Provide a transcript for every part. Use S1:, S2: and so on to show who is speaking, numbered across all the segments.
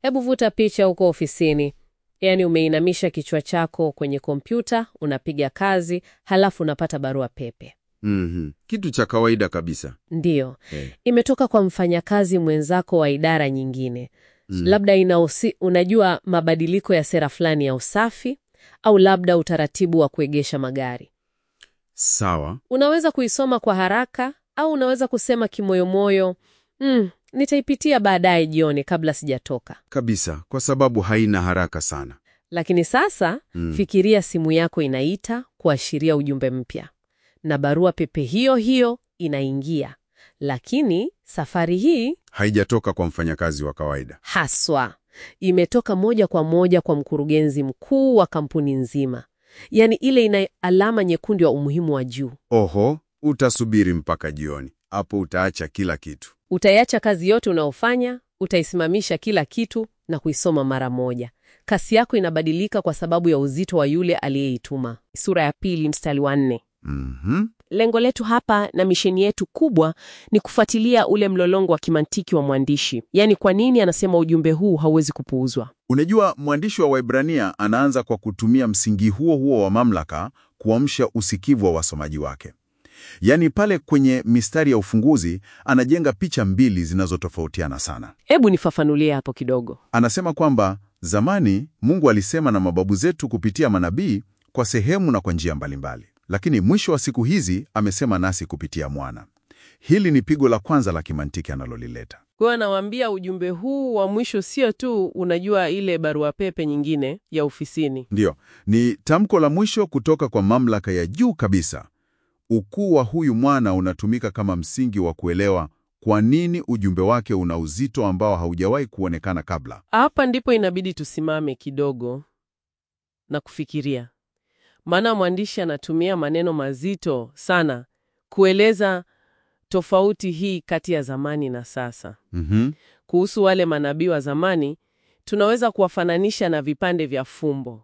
S1: Hebu vuta picha huko ofisini, yaani umeinamisha kichwa chako kwenye kompyuta, unapiga kazi, halafu unapata barua pepe.
S2: Mhm. Kitu cha kawaida kabisa.
S1: Ndiyo,
S2: Eh.
S1: imetoka kwa mfanyakazi mwenzako wa idara nyingine,
S2: Mm.
S1: labda inahusi, unajua mabadiliko ya sera fulani ya usafi au labda utaratibu wa kuegesha magari.
S2: Sawa.
S1: Unaweza kuisoma kwa haraka au unaweza kusema kimoyomoyo, mm, nitaipitia baadaye jioni kabla sijatoka.
S2: Kabisa, kwa sababu haina haraka sana.
S1: Lakini sasa
S2: Mm.
S1: fikiria simu yako inaita kuashiria ujumbe mpya, na barua pepe hiyo hiyo inaingia, lakini safari hii
S2: Haijatoka kwa mfanyakazi wa kawaida.
S1: haswa imetoka moja kwa moja kwa mkurugenzi mkuu wa kampuni nzima, yaani ile ina alama nyekundu ya umuhimu wa juu.
S2: Oho, utasubiri mpaka jioni. Hapo utaacha kila kitu.
S1: Utaiacha kazi yote unaofanya, utaisimamisha kila kitu na kuisoma mara moja. Kasi yako inabadilika kwa sababu ya uzito wa yule aliyeituma. Sura ya pili mstari wa nne.
S2: Mhm.
S3: Lengo letu hapa na misheni yetu kubwa ni kufuatilia ule mlolongo wa kimantiki wa mwandishi, yaani kwa nini anasema ujumbe huu hauwezi kupuuzwa.
S2: Unajua, mwandishi wa Waebrania anaanza kwa kutumia msingi huo huo wa mamlaka kuamsha usikivu wa wasomaji wake. Yaani pale kwenye mistari ya ufunguzi anajenga picha mbili zinazotofautiana sana.
S3: Hebu nifafanulie hapo kidogo.
S2: Anasema kwamba zamani Mungu alisema na mababu zetu kupitia manabii kwa sehemu na kwa njia mbalimbali, lakini mwisho wa siku hizi amesema nasi kupitia mwana. Hili ni pigo la kwanza la kimantiki analolileta.
S3: Kwa hiyo anawaambia ujumbe huu wa mwisho sio tu, unajua, ile barua pepe nyingine ya ofisini.
S2: Ndiyo, ni tamko la mwisho kutoka kwa mamlaka ya juu kabisa. Ukuu wa huyu mwana unatumika kama msingi wa kuelewa kwa nini ujumbe wake una uzito ambao haujawahi kuonekana kabla.
S3: Hapa ndipo inabidi tusimame kidogo na kufikiria, maana mwandishi anatumia maneno mazito sana kueleza tofauti hii kati ya zamani na sasa.
S2: Mhm.
S3: Kuhusu wale manabii wa zamani, tunaweza kuwafananisha na vipande vya fumbo,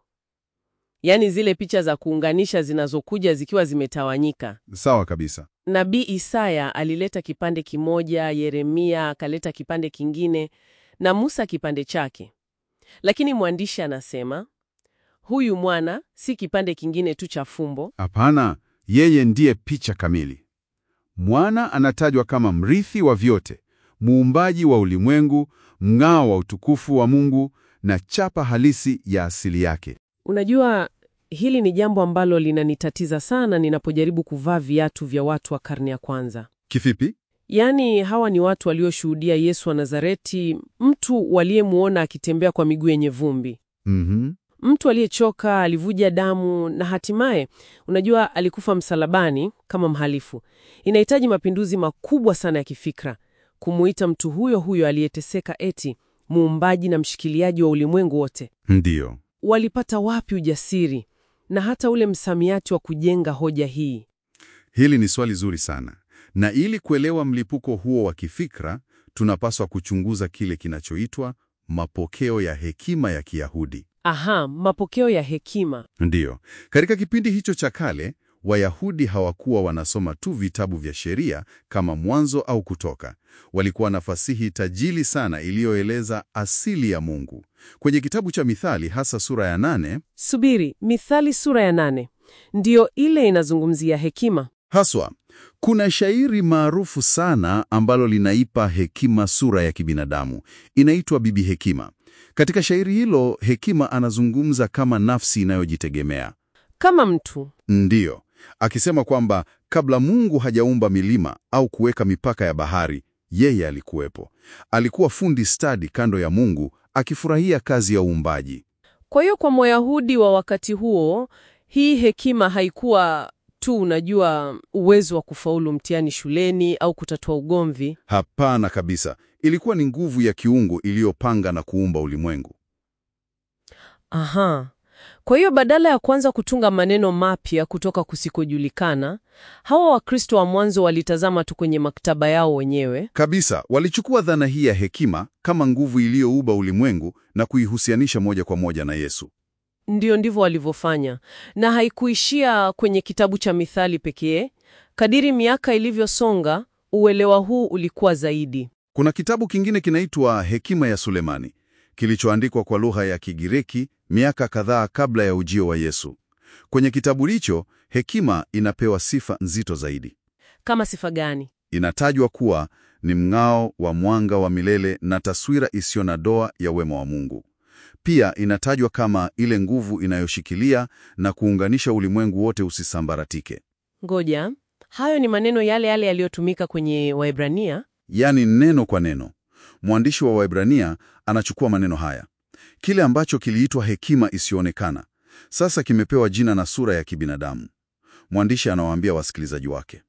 S3: yaani zile picha za kuunganisha zinazokuja zikiwa zimetawanyika.
S2: Sawa kabisa.
S3: Nabii Isaya alileta kipande kimoja, Yeremia akaleta kipande kingine, na Musa kipande chake. Lakini mwandishi anasema huyu mwana si kipande kingine tu cha fumbo.
S2: Hapana, yeye ndiye picha kamili. Mwana anatajwa kama mrithi wa vyote, muumbaji wa ulimwengu, mng'ao wa utukufu wa Mungu na chapa halisi ya asili yake.
S3: Unajua, hili ni jambo ambalo linanitatiza sana ninapojaribu kuvaa viatu vya watu wa karne ya kwanza.
S2: Kivipi?
S3: Yaani, hawa ni watu walioshuhudia Yesu wa Nazareti, mtu waliyemwona akitembea kwa miguu yenye vumbi,
S2: Mhm.
S3: mtu aliyechoka, alivuja damu na hatimaye, unajua, alikufa msalabani kama mhalifu. Inahitaji mapinduzi makubwa sana ya kifikra kumuita mtu huyo huyo aliyeteseka eti muumbaji na mshikiliaji wa ulimwengu wote.
S2: Ndiyo.
S3: Walipata wapi ujasiri na hata ule msamiati wa kujenga hoja hii?
S2: Hili ni swali zuri sana, na ili kuelewa mlipuko huo wa kifikra, tunapaswa kuchunguza kile kinachoitwa mapokeo ya hekima ya Kiyahudi.
S3: Aha, mapokeo ya hekima.
S2: Ndiyo, katika kipindi hicho cha kale, Wayahudi hawakuwa wanasoma tu vitabu vya sheria kama Mwanzo au Kutoka. Walikuwa na fasihi tajili sana iliyoeleza asili ya Mungu. Kwenye kitabu cha Mithali, hasa sura ya nane,
S3: Subiri, Mithali sura ya nane ndiyo ile inazungumzia hekima.
S2: Haswa, kuna shairi maarufu sana ambalo linaipa hekima sura ya kibinadamu. Inaitwa Bibi Hekima. Katika shairi hilo, Hekima anazungumza kama nafsi inayojitegemea.
S3: Kama mtu
S2: Ndiyo, akisema kwamba kabla Mungu hajaumba milima au kuweka mipaka ya bahari, yeye alikuwepo. Alikuwa fundi stadi kando ya Mungu, akifurahia kazi ya uumbaji.
S3: Kwa hiyo kwa Myahudi wa wakati huo, hii hekima haikuwa tu, unajua, uwezo wa kufaulu mtihani shuleni au kutatua ugomvi.
S2: Hapana kabisa, ilikuwa ni nguvu ya kiungu iliyopanga na kuumba ulimwengu.
S3: Aha. Kwa hiyo badala ya kuanza kutunga maneno mapya kutoka kusikojulikana, hawa Wakristo wa mwanzo walitazama tu kwenye maktaba yao wenyewe.
S2: Kabisa, walichukua dhana hii ya hekima kama nguvu iliyoumba ulimwengu na kuihusianisha moja kwa moja na Yesu.
S3: Ndiyo, ndivyo walivyofanya, na haikuishia kwenye kitabu cha Mithali pekee. Kadiri miaka ilivyosonga, uelewa huu ulikuwa zaidi.
S2: Kuna kitabu kingine kinaitwa Hekima ya Sulemani. kilichoandikwa kwa lugha ya Kigiriki miaka kadhaa kabla ya ujio wa Yesu. Kwenye kitabu hicho, hekima inapewa sifa nzito zaidi.
S3: Kama sifa gani?
S2: Inatajwa kuwa ni mng'ao wa mwanga wa milele na taswira isiyo na doa ya wema wa Mungu. Pia inatajwa kama ile nguvu inayoshikilia na kuunganisha ulimwengu wote usisambaratike.
S3: Ngoja, hayo ni maneno yale yale yaliyotumika kwenye Waebrania.
S2: Yaani neno kwa neno. Mwandishi wa Waebrania anachukua maneno haya. Kile ambacho kiliitwa hekima isiyoonekana sasa kimepewa jina na sura ya kibinadamu. Mwandishi anawaambia wasikilizaji wake,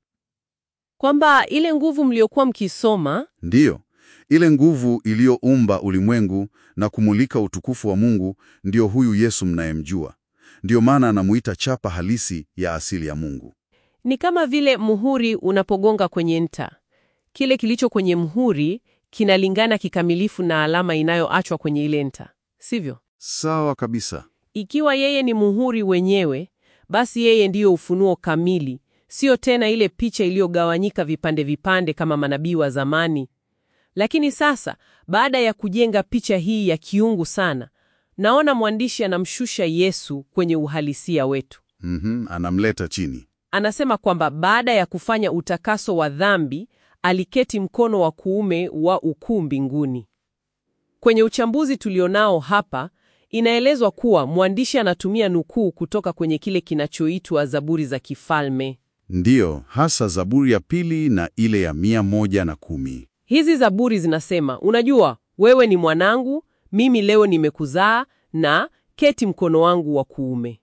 S3: Kwamba ile nguvu mliokuwa mkisoma
S2: ndiyo ile nguvu iliyoumba ulimwengu na kumulika utukufu wa Mungu, ndiyo huyu Yesu mnayemjua. Ndiyo maana anamuita chapa halisi ya asili ya Mungu.
S3: ni kama vile muhuri unapogonga kwenye nta. Kile kilicho kwenye muhuri kinalingana kikamilifu na alama inayoachwa kwenye ile nta, sivyo?
S2: Sawa kabisa.
S3: Ikiwa yeye ni muhuri wenyewe, basi yeye ndiyo ufunuo kamili, sio tena ile picha iliyogawanyika vipande vipande kama manabii wa zamani. Lakini sasa, baada ya kujenga picha hii ya kiungu sana, naona mwandishi anamshusha Yesu kwenye uhalisia wetu.
S2: Mhm, anamleta chini.
S3: Anasema kwamba baada ya kufanya utakaso wa dhambi, aliketi mkono wa kuume wa ukuu mbinguni. Kwenye uchambuzi tulionao hapa, inaelezwa kuwa mwandishi anatumia nukuu kutoka kwenye kile kinachoitwa Zaburi za Kifalme.
S2: Ndiyo, hasa Zaburi ya pili na ile ya mia moja na kumi.
S3: Hizi zaburi zinasema, unajua, wewe ni mwanangu, mimi leo nimekuzaa na keti mkono wangu wa kuume.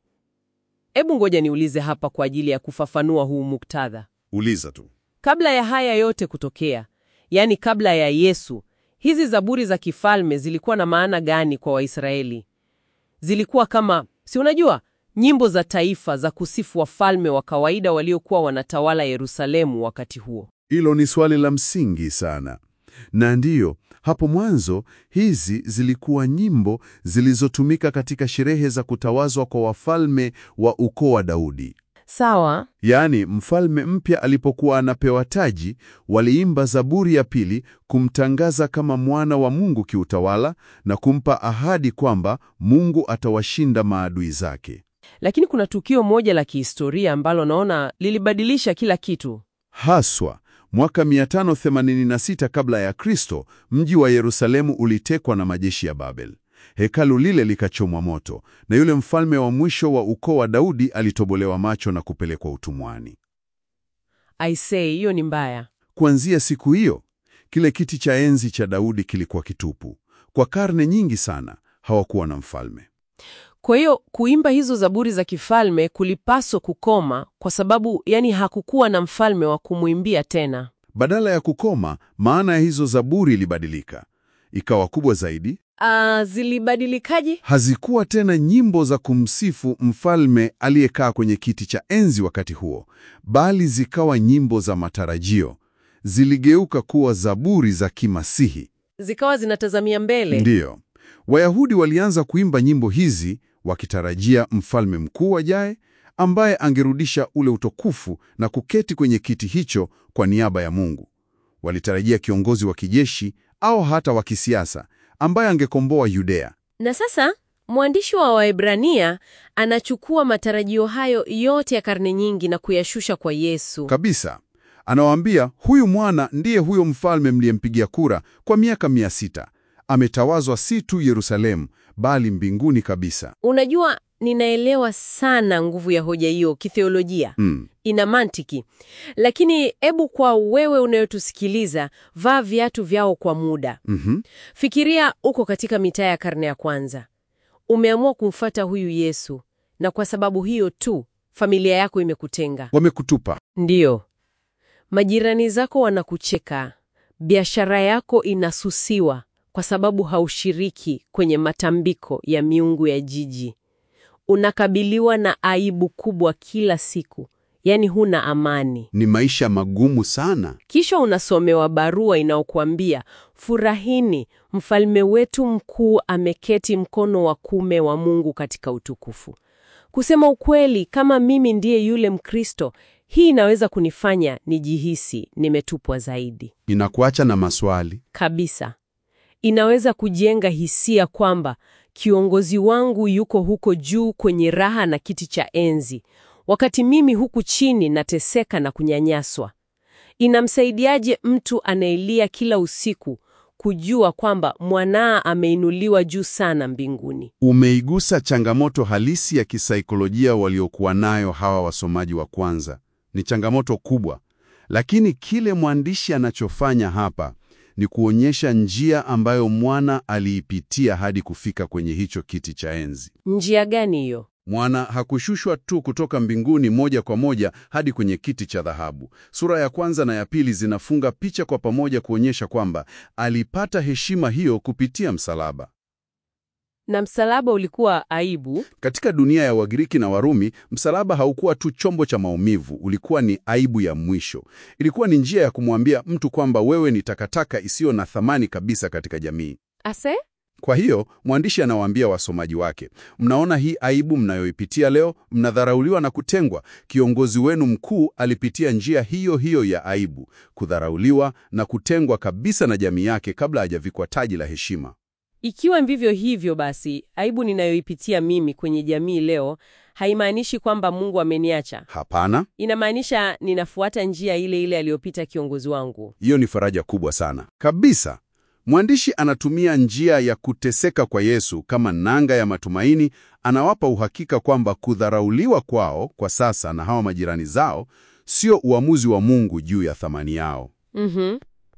S3: Hebu ngoja niulize hapa kwa ajili ya kufafanua huu muktadha.
S2: Uliza tu.
S3: Kabla ya haya yote kutokea, yaani kabla ya Yesu, hizi zaburi za kifalme zilikuwa na maana gani kwa Waisraeli? Zilikuwa kama, si unajua, nyimbo za taifa za kusifu wafalme wa kawaida waliokuwa wanatawala Yerusalemu wakati huo.
S4: Hilo ni swali la msingi sana, na ndiyo hapo mwanzo hizi zilikuwa nyimbo zilizotumika katika sherehe za kutawazwa kwa wafalme wa ukoo wa Daudi.
S3: Sawa,
S4: Yaani, mfalme mpya alipokuwa anapewa taji, waliimba Zaburi ya pili kumtangaza kama mwana wa Mungu kiutawala na kumpa ahadi kwamba Mungu atawashinda maadui zake.
S3: lakini kuna tukio moja la kihistoria ambalo naona lilibadilisha kila kitu.
S4: Haswa mwaka 586 kabla ya Kristo, mji wa Yerusalemu ulitekwa na majeshi ya Babel. Hekalu lile likachomwa moto, na yule mfalme wa mwisho wa ukoo wa Daudi alitobolewa macho na kupelekwa utumwani.
S3: I say, hiyo ni mbaya.
S4: Kuanzia siku hiyo, kile kiti cha enzi cha Daudi kilikuwa kitupu. Kwa karne nyingi sana hawakuwa na mfalme.
S3: Kwa hiyo kuimba hizo zaburi za kifalme kulipaswa kukoma, kwa sababu yani hakukuwa na mfalme wa kumwimbia tena.
S4: Badala ya kukoma, maana ya hizo zaburi ilibadilika, ikawa kubwa zaidi.
S3: Ah, zilibadilikaje?
S4: Hazikuwa tena nyimbo za kumsifu mfalme aliyekaa kwenye kiti cha enzi wakati huo, bali zikawa nyimbo za matarajio. Ziligeuka kuwa zaburi za kimasihi.
S3: Zikawa zinatazamia mbele.
S4: Ndiyo, Wayahudi walianza kuimba nyimbo hizi wakitarajia mfalme mkuu ajaye ambaye angerudisha ule utukufu na kuketi kwenye kiti hicho kwa niaba ya Mungu. Walitarajia kiongozi wa kijeshi au hata wa kisiasa ambaye angekomboa Yudea.
S1: Na sasa mwandishi wa Waebrania anachukua matarajio hayo yote ya karne nyingi na kuyashusha kwa Yesu.
S4: Kabisa. Anawaambia huyu mwana ndiye huyo mfalme mliyempigia kura kwa miaka mia sita. Ametawazwa si tu Yerusalemu, bali mbinguni kabisa.
S1: Unajua, ninaelewa sana nguvu ya hoja hiyo kitheolojia.
S4: Mm.
S1: Ina mantiki, lakini hebu kwa wewe unayotusikiliza, vaa viatu vyao kwa muda.
S4: Mhm.
S1: Fikiria uko katika mitaa ya karne ya kwanza, umeamua kumfata huyu Yesu, na kwa sababu hiyo tu familia yako imekutenga.
S4: Wamekutupa.
S1: Ndiyo, majirani zako wanakucheka, biashara yako inasusiwa kwa sababu haushiriki kwenye matambiko ya miungu ya jiji. Unakabiliwa na aibu kubwa kila siku, yaani huna amani.
S4: Ni maisha magumu sana.
S1: Kisha unasomewa barua inayokuambia furahini, mfalme wetu mkuu ameketi mkono wa kume wa Mungu katika utukufu. Kusema ukweli, kama mimi ndiye yule Mkristo, hii inaweza kunifanya nijihisi nimetupwa zaidi
S4: Inakuacha na maswali.
S1: kabisa. inaweza kujenga hisia kwamba kiongozi wangu yuko huko juu kwenye raha na kiti cha enzi, wakati mimi huku chini nateseka na kunyanyaswa. Inamsaidiaje mtu anayelia kila usiku kujua kwamba mwanaa ameinuliwa juu sana mbinguni?
S4: Umeigusa changamoto halisi ya kisaikolojia waliokuwa nayo hawa wasomaji wa kwanza. Ni changamoto kubwa, lakini kile mwandishi anachofanya hapa ni kuonyesha njia ambayo mwana aliipitia hadi kufika kwenye hicho kiti cha enzi.
S1: Njia gani hiyo?
S4: Mwana hakushushwa tu kutoka mbinguni moja kwa moja hadi kwenye kiti cha dhahabu. Sura ya kwanza na ya pili zinafunga picha kwa pamoja kuonyesha kwamba alipata heshima hiyo kupitia msalaba.
S1: Na msalaba ulikuwa aibu.
S4: Katika dunia ya Wagiriki na Warumi, msalaba haukuwa tu chombo cha maumivu, ulikuwa ni aibu ya mwisho. Ilikuwa ni njia ya kumwambia mtu kwamba wewe ni takataka isiyo na thamani kabisa katika jamii.
S1: Ase?
S4: Kwa hiyo mwandishi anawaambia wasomaji wake, mnaona hii aibu mnayoipitia leo, mnadharauliwa na kutengwa. Kiongozi wenu mkuu alipitia njia hiyo hiyo ya aibu, kudharauliwa na kutengwa kabisa na jamii yake kabla hajavikwa taji la heshima.
S1: Ikiwa vivyo hivyo basi, aibu ninayoipitia mimi kwenye jamii leo haimaanishi kwamba Mungu ameniacha.
S4: Hapana,
S1: Inamaanisha ninafuata njia ile ile aliyopita kiongozi wangu.
S4: hiyo ni faraja kubwa sana kabisa. Mwandishi anatumia njia ya kuteseka kwa Yesu kama nanga ya matumaini. Anawapa uhakika kwamba kudharauliwa kwao kwa sasa na hawa majirani zao sio uamuzi wa Mungu juu ya thamani yao.
S1: Mhm.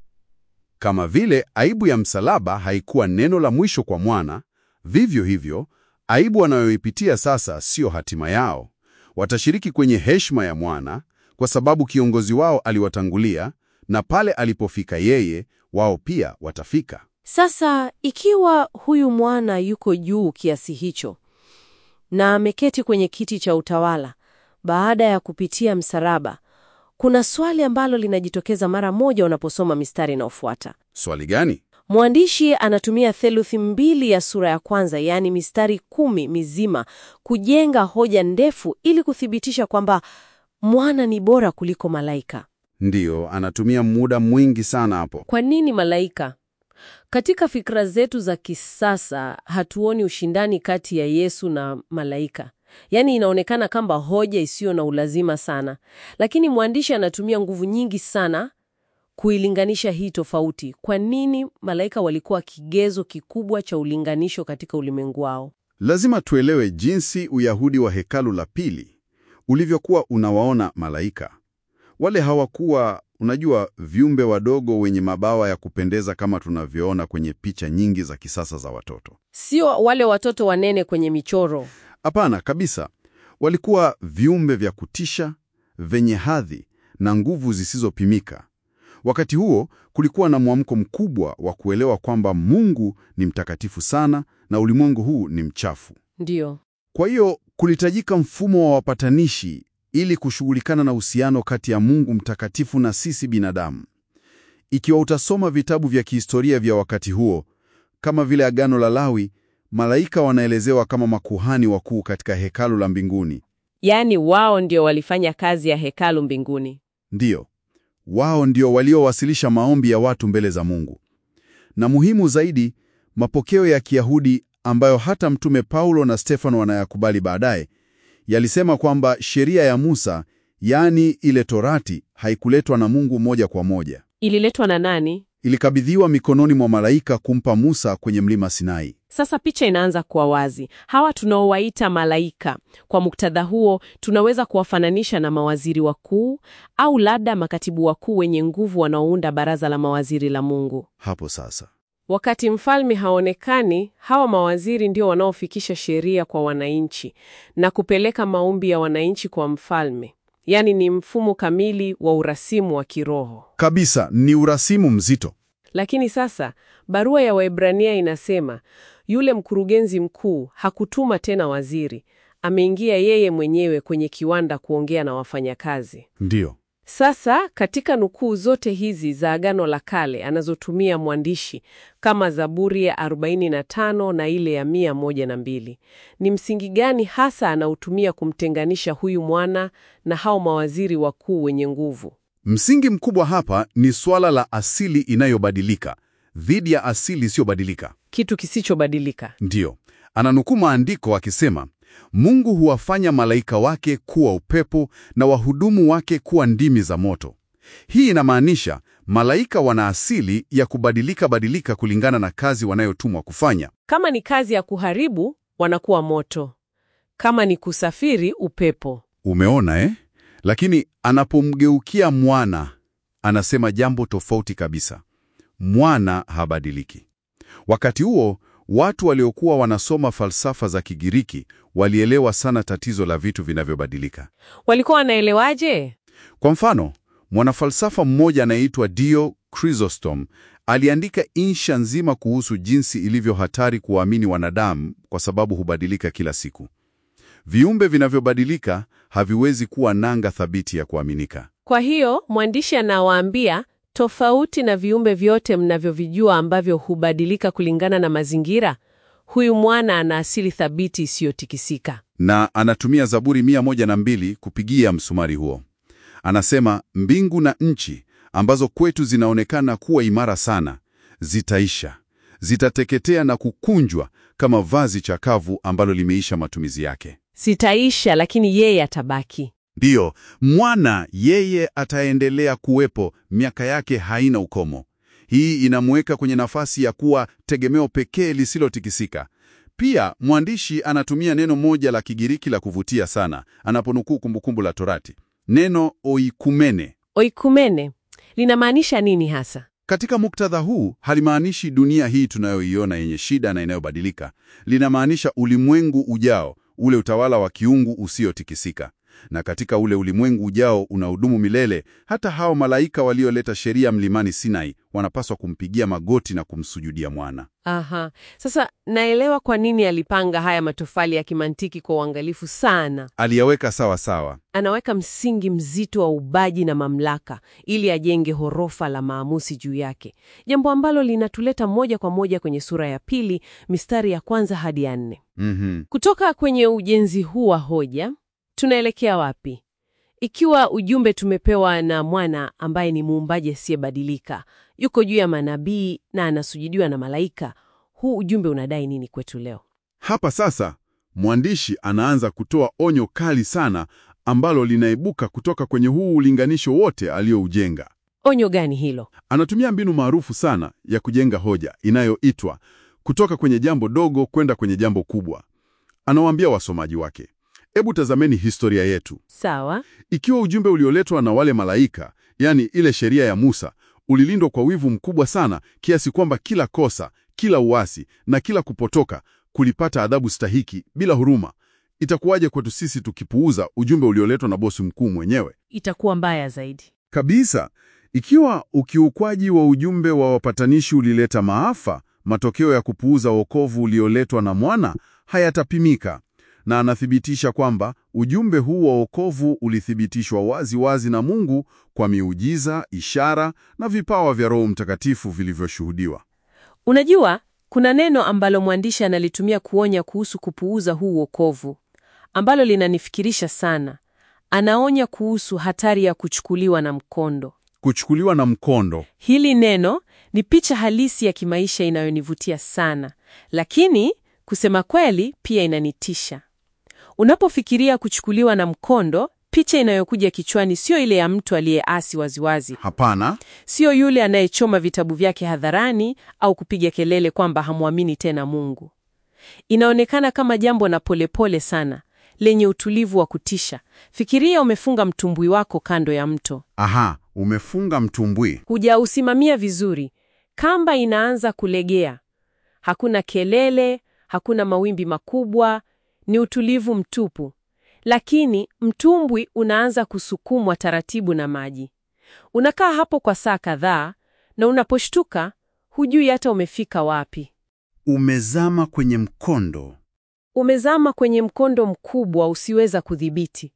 S4: Kama vile aibu ya msalaba haikuwa neno la mwisho kwa mwana, vivyo hivyo aibu wanayoipitia sasa sio hatima yao. Watashiriki kwenye heshima ya mwana kwa sababu kiongozi wao aliwatangulia, na pale alipofika yeye, wao pia watafika.
S1: Sasa ikiwa huyu mwana yuko juu kiasi hicho na ameketi kwenye kiti cha utawala baada ya kupitia msalaba, kuna swali ambalo linajitokeza mara moja unaposoma mistari inayofuata.
S4: Swali gani?
S1: Mwandishi anatumia theluthi mbili ya sura ya kwanza, yaani mistari kumi mizima, kujenga hoja ndefu ili kuthibitisha kwamba mwana ni bora kuliko malaika.
S4: Ndiyo, anatumia muda mwingi sana hapo.
S1: Kwa nini malaika? Katika fikra zetu za kisasa hatuoni ushindani kati ya Yesu na malaika. Yaani inaonekana kama hoja isiyo na ulazima sana, lakini mwandishi anatumia nguvu nyingi sana kuilinganisha hii tofauti. Kwa nini malaika walikuwa kigezo kikubwa cha ulinganisho katika ulimwengu wao?
S4: Lazima tuelewe jinsi Uyahudi wa hekalu la pili ulivyokuwa unawaona malaika. Wale hawakuwa, unajua, viumbe wadogo wenye mabawa ya kupendeza kama tunavyoona kwenye picha nyingi za kisasa za watoto.
S1: Sio wale watoto wanene kwenye michoro.
S4: Hapana kabisa. Walikuwa viumbe vya kutisha, vyenye hadhi na nguvu zisizopimika. Wakati huo kulikuwa na mwamko mkubwa wa kuelewa kwamba Mungu ni mtakatifu sana na ulimwengu huu ni mchafu.
S1: Ndiyo.
S4: Kwa hiyo kulitajika mfumo wa wapatanishi ili kushughulikana na uhusiano kati ya Mungu mtakatifu na sisi binadamu. Ikiwa utasoma vitabu vya kihistoria vya wakati huo kama vile Agano la Lawi, malaika wanaelezewa kama makuhani wakuu katika hekalu la mbinguni.
S1: Yaani wao ndio walifanya kazi ya hekalu mbinguni.
S4: Ndiyo, wao ndio waliowasilisha maombi ya watu mbele za Mungu. Na muhimu zaidi, mapokeo ya Kiyahudi ambayo hata Mtume Paulo na Stefano wanayakubali baadaye, yalisema kwamba sheria ya Musa, yaani ile Torati, haikuletwa na Mungu moja kwa moja.
S1: Ililetwa na nani?
S4: Ilikabidhiwa mikononi mwa malaika kumpa Musa kwenye mlima Sinai.
S1: Sasa picha inaanza kuwa wazi. Hawa tunaowaita malaika, kwa muktadha huo, tunaweza kuwafananisha na mawaziri wakuu au labda makatibu wakuu wenye nguvu wanaounda baraza la mawaziri la Mungu.
S4: Hapo sasa
S1: Wakati mfalme haonekani, hawa mawaziri ndio wanaofikisha sheria kwa wananchi na kupeleka maombi ya wananchi kwa mfalme. Yaani ni mfumo kamili wa urasimu wa kiroho.
S4: kabisa, ni urasimu mzito.
S1: Lakini sasa barua ya Waebrania inasema yule mkurugenzi mkuu hakutuma tena waziri, ameingia yeye mwenyewe kwenye kiwanda kuongea na wafanyakazi.
S4: Ndiyo,
S1: Sasa katika nukuu zote hizi za Agano la Kale anazotumia mwandishi kama Zaburi ya 45 na ile ya 102, ni msingi gani hasa anautumia kumtenganisha huyu mwana na hao mawaziri wakuu wenye nguvu?
S4: msingi mkubwa hapa ni suala la asili inayobadilika,
S2: dhidi ya asili isiyobadilika.
S3: Kitu kisichobadilika.
S2: Ndiyo, ananukuu maandiko akisema, Mungu huwafanya malaika wake kuwa upepo na wahudumu wake kuwa ndimi za moto. Hii inamaanisha malaika wana asili ya kubadilika badilika kulingana na kazi wanayotumwa kufanya.
S3: Kama ni kazi ya kuharibu, wanakuwa moto. Kama ni kusafiri, upepo.
S2: Umeona eh? Lakini anapomgeukia mwana, anasema jambo tofauti kabisa. Mwana habadiliki. Wakati huo, watu waliokuwa wanasoma falsafa za Kigiriki walielewa sana tatizo la vitu vinavyobadilika.
S3: Walikuwa wanaelewaje?
S2: Kwa mfano, mwanafalsafa mmoja anayeitwa Dio Chrysostom aliandika insha nzima kuhusu jinsi ilivyo hatari kuwaamini wanadamu kwa sababu hubadilika kila siku. Viumbe vinavyobadilika haviwezi kuwa nanga thabiti ya kuaminika.
S3: Kwa hiyo mwandishi anawaambia tofauti na viumbe vyote mnavyovijua ambavyo hubadilika kulingana na mazingira, huyu mwana ana asili thabiti isiyotikisika.
S2: Na anatumia Zaburi mia moja na mbili kupigia msumari huo. Anasema mbingu na nchi ambazo kwetu zinaonekana kuwa imara sana zitaisha, zitateketea na kukunjwa kama vazi chakavu ambalo limeisha matumizi yake.
S3: Sitaisha, lakini yeye atabaki.
S2: Ndiyo, mwana yeye ataendelea kuwepo, miaka yake haina ukomo. Hii inamweka kwenye nafasi ya kuwa tegemeo pekee lisilotikisika. Pia mwandishi anatumia neno moja la Kigiriki la kuvutia sana anaponukuu Kumbukumbu la Torati, neno oikumene.
S3: Oikumene linamaanisha nini hasa?
S2: Katika muktadha huu halimaanishi dunia hii tunayoiona yenye shida na inayobadilika. Linamaanisha ulimwengu ujao, ule utawala wa kiungu usiotikisika. Na katika ule ulimwengu ujao unahudumu milele, hata hao malaika walioleta sheria mlimani Sinai wanapaswa kumpigia magoti na kumsujudia mwana.
S3: Aha, sasa naelewa kwa nini alipanga haya matofali ya kimantiki kwa uangalifu sana.
S2: Aliyaweka sawa sawa.
S3: Anaweka msingi mzito wa ubaji na mamlaka ili ajenge horofa la maamuzi juu yake, jambo ambalo linatuleta moja kwa moja kwenye sura ya pili mistari ya kwanza hadi ya nne.
S2: Mhm.
S3: Kutoka kwenye ujenzi huu wa hoja tunaelekea wapi? Ikiwa ujumbe tumepewa na mwana ambaye ni muumbaji asiyebadilika, yuko juu ya manabii na anasujudiwa na malaika, huu ujumbe unadai nini kwetu leo?
S4: Hapa sasa mwandishi anaanza kutoa onyo kali sana ambalo linaibuka kutoka kwenye huu ulinganisho wote aliyoujenga.
S3: Onyo gani hilo?
S4: Anatumia mbinu maarufu sana ya kujenga hoja inayoitwa kutoka kwenye jambo dogo kwenda kwenye jambo kubwa. Anawaambia wasomaji wake, hebu tazameni historia yetu.
S3: Sawa,
S4: Ikiwa ujumbe ulioletwa na wale malaika, yani ile sheria ya Musa, ulilindwa kwa wivu mkubwa sana kiasi kwamba kila kosa, kila uasi na kila kupotoka kulipata adhabu stahiki bila huruma, itakuwaje kwetu sisi tukipuuza ujumbe ulioletwa na bosi mkuu mwenyewe?
S3: itakuwa mbaya zaidi.
S4: Kabisa. Ikiwa ukiukwaji wa ujumbe wa wapatanishi ulileta maafa, matokeo ya kupuuza wokovu ulioletwa na mwana hayatapimika. Na anathibitisha kwamba ujumbe huu wa wokovu ulithibitishwa wazi wazi na Mungu kwa miujiza, ishara na vipawa vya Roho Mtakatifu vilivyoshuhudiwa.
S3: Unajua, kuna neno ambalo mwandishi analitumia kuonya kuhusu kupuuza huu wokovu, ambalo linanifikirisha sana. Anaonya kuhusu hatari ya kuchukuliwa na mkondo.
S4: Kuchukuliwa na mkondo.
S3: Hili neno ni picha halisi ya kimaisha inayonivutia sana, lakini kusema kweli pia inanitisha. Unapofikiria kuchukuliwa na mkondo, picha inayokuja kichwani sio ile ya mtu aliyeasi waziwazi,
S4: Hapana.
S3: sio yule anayechoma vitabu vyake hadharani au kupiga kelele kwamba hamwamini tena Mungu. Inaonekana kama jambo na polepole sana, lenye utulivu wa kutisha. Fikiria umefunga mtumbwi wako kando ya mto.
S4: Aha, umefunga mtumbwi.
S3: Hujausimamia vizuri, kamba inaanza kulegea. Hakuna kelele, hakuna mawimbi makubwa, ni utulivu mtupu. Lakini mtumbwi unaanza kusukumwa taratibu na maji. Unakaa hapo kwa saa kadhaa, na unaposhtuka hujui hata umefika wapi.
S2: Umezama kwenye mkondo.
S3: Umezama kwenye mkondo mkubwa usiweza kudhibiti.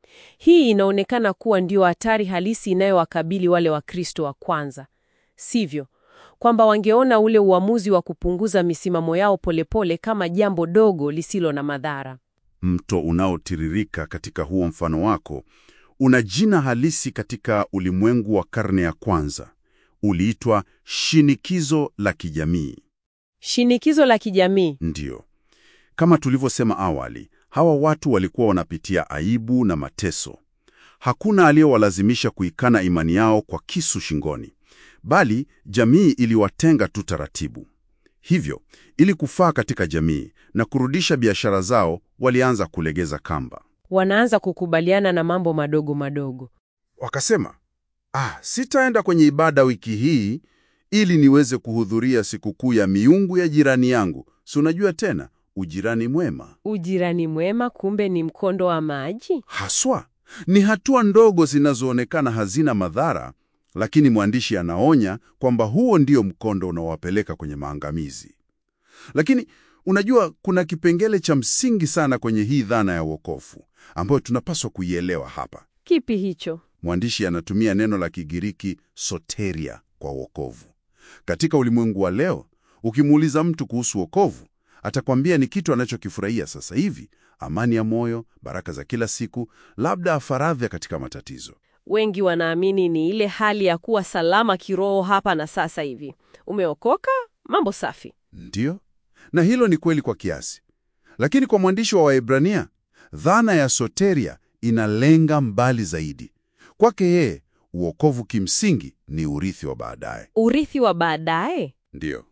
S3: Hii inaonekana kuwa ndio hatari halisi inayowakabili wale Wakristo wa kwanza, sivyo? Kwamba wangeona ule uamuzi wa kupunguza misimamo yao polepole kama jambo dogo lisilo na madhara.
S4: Mto unaotiririka katika huo mfano wako una jina halisi katika ulimwengu wa karne ya kwanza.
S2: uliitwa shinikizo la kijamii.
S1: Shinikizo la kijamii.
S2: Ndiyo. Kama tulivyosema awali, hawa watu walikuwa wanapitia aibu na mateso. Hakuna aliyewalazimisha kuikana imani yao kwa kisu shingoni, bali jamii iliwatenga tu taratibu. Hivyo, ili kufaa katika jamii na kurudisha biashara zao, walianza kulegeza kamba.
S1: Wanaanza kukubaliana na mambo madogo madogo.
S2: Wakasema, ah, sitaenda kwenye ibada wiki hii ili niweze kuhudhuria sikukuu ya miungu ya jirani yangu. Si unajua tena ujirani mwema
S1: Ujirani mwema kumbe ni mkondo wa maji.
S2: haswa ni hatua ndogo zinazoonekana hazina madhara, lakini mwandishi anaonya kwamba huo ndio mkondo unaowapeleka kwenye maangamizi. Lakini unajua, kuna kipengele cha msingi sana kwenye hii dhana ya wokovu ambayo tunapaswa kuielewa hapa.
S1: Kipi hicho?
S2: Mwandishi anatumia neno la Kigiriki soteria kwa wokovu. Katika ulimwengu wa leo, ukimuuliza mtu kuhusu wokovu, atakwambia ni kitu anachokifurahia sasa hivi, amani ya moyo, baraka za kila siku, labda faradha katika matatizo.
S1: Wengi wanaamini ni ile hali ya kuwa salama kiroho hapa na sasa hivi. Umeokoka, mambo safi.
S2: Ndiyo, na hilo ni kweli kwa kiasi, lakini kwa mwandishi wa Waebrania, dhana ya soteria inalenga mbali zaidi. Kwake yeye, uokovu kimsingi ni urithi wa baadaye.
S1: Urithi wa baadaye.
S2: Ndiyo,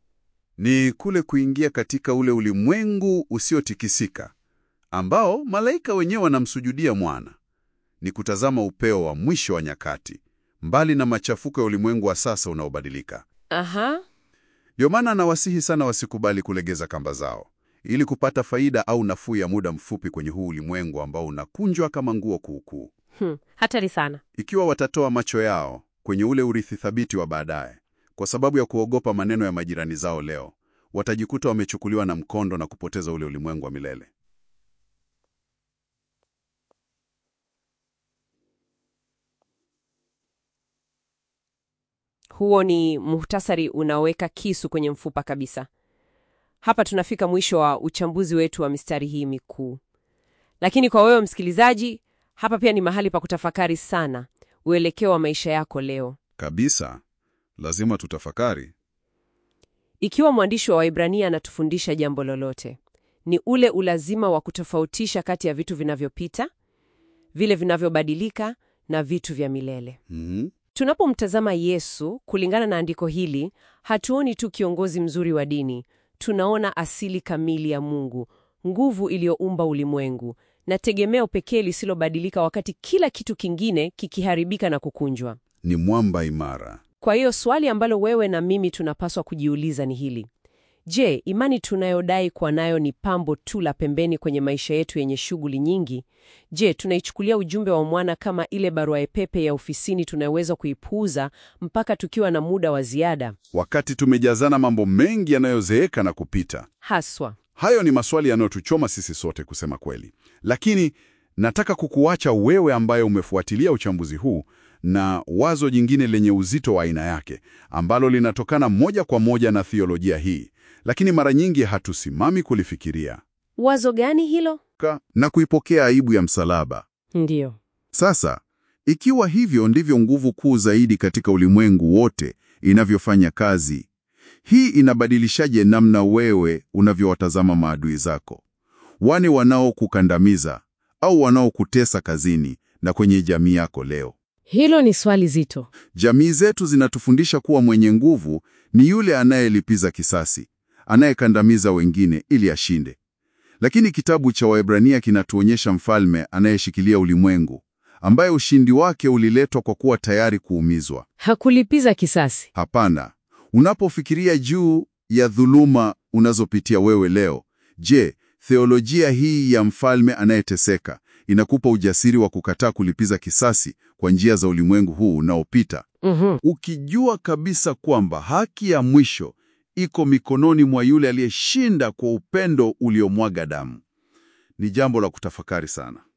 S2: ni kule kuingia katika ule ulimwengu usiotikisika ambao malaika wenyewe wanamsujudia mwana. Ni kutazama upeo wa mwisho wa nyakati, mbali na machafuko ya ulimwengu wa sasa unaobadilika.
S1: Aha.
S2: Ndio maana anawasihi sana wasikubali kulegeza kamba zao ili kupata faida au nafuu ya muda mfupi kwenye huu ulimwengu ambao unakunjwa kama nguo kuukuu.
S1: Hmm. Hatari sana.
S2: Ikiwa watatoa macho yao kwenye ule urithi thabiti wa baadaye kwa sababu ya kuogopa maneno ya majirani zao leo, watajikuta wamechukuliwa na mkondo na kupoteza ule ulimwengu wa milele.
S1: Huo ni muhtasari unaoweka kisu kwenye mfupa kabisa. Hapa tunafika mwisho wa uchambuzi wetu wa mistari hii mikuu. Lakini kwa wewe msikilizaji, hapa pia ni mahali pa kutafakari sana uelekeo wa maisha yako leo.
S2: Kabisa, lazima tutafakari.
S1: Ikiwa mwandishi wa Waibrania anatufundisha jambo lolote, ni ule ulazima wa kutofautisha kati ya vitu vinavyopita, vile vinavyobadilika na vitu vya milele.
S2: Mhm.
S1: Tunapomtazama Yesu kulingana na andiko hili, hatuoni tu kiongozi mzuri wa dini, tunaona asili kamili ya Mungu, nguvu iliyoumba ulimwengu na tegemeo pekee lisilobadilika wakati kila kitu kingine kikiharibika na kukunjwa.
S2: Ni mwamba imara.
S1: Kwa hiyo swali ambalo wewe na mimi tunapaswa kujiuliza ni hili: je, imani tunayodai kuwa nayo ni pambo tu la pembeni kwenye maisha yetu yenye shughuli nyingi? Je, tunaichukulia ujumbe wa mwana kama ile barua pepe ya ofisini tunayoweza kuipuuza mpaka tukiwa na muda wa ziada?
S2: Wakati tumejazana mambo mengi yanayozeeka na kupita.
S1: Haswa.
S2: Hayo ni maswali yanayotuchoma sisi sote kusema kweli, lakini nataka kukuacha wewe ambaye umefuatilia uchambuzi huu na wazo jingine lenye uzito wa aina yake ambalo linatokana moja kwa moja na thiolojia hii, lakini mara nyingi hatusimami kulifikiria
S1: Wazo gani hilo?
S2: Ka- na kuipokea aibu ya msalaba.
S1: Ndiyo.
S2: Sasa, ikiwa hivyo ndivyo nguvu kuu zaidi katika ulimwengu wote inavyofanya kazi, hii inabadilishaje namna wewe unavyowatazama maadui zako, wale wanaokukandamiza au wanaokutesa kazini na kwenye jamii yako leo?
S1: Hilo ni swali zito.
S2: Jamii zetu zinatufundisha kuwa mwenye nguvu ni yule anayelipiza kisasi, anayekandamiza wengine ili ashinde. Lakini kitabu cha Waebrania kinatuonyesha mfalme anayeshikilia ulimwengu, ambaye ushindi wake uliletwa kwa kuwa tayari kuumizwa.
S1: Hakulipiza kisasi.
S2: Hapana. Unapofikiria juu ya dhuluma unazopitia wewe leo, je, theolojia hii ya mfalme anayeteseka inakupa ujasiri wa kukataa kulipiza kisasi kwa njia za ulimwengu huu unaopita,
S1: Mhm.
S2: ukijua kabisa kwamba haki ya mwisho iko mikononi mwa yule aliyeshinda kwa upendo uliomwaga damu? Ni jambo la kutafakari sana.